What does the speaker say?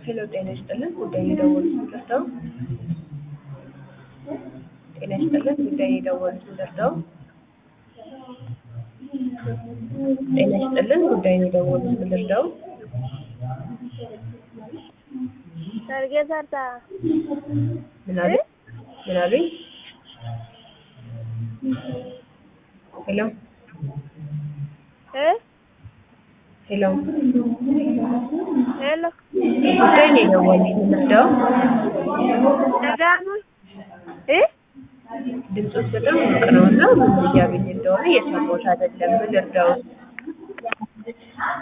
ሄሎ ጤና ይስጥልን ጉዳይ የደወሉት ደርሰው ጤና ይስጥልን ጉዳይ የደወሉት ደርሰው ጤና ይስጥልን ጉዳይ የደወሉት ደርሰው ሰርጌ ሰርታ ምን አሉኝ ምን አሉኝ ሄሎ እ ሄሎ ሄሎ ጉዳይ ነው የደወሉት ደርሰው ደጋሙ እ ድምፆች በጣም ሩቅ ነው እና ምን እያሉኝ እንደሆነ እየሰማሁት አይደለም ምን ልርዳዎት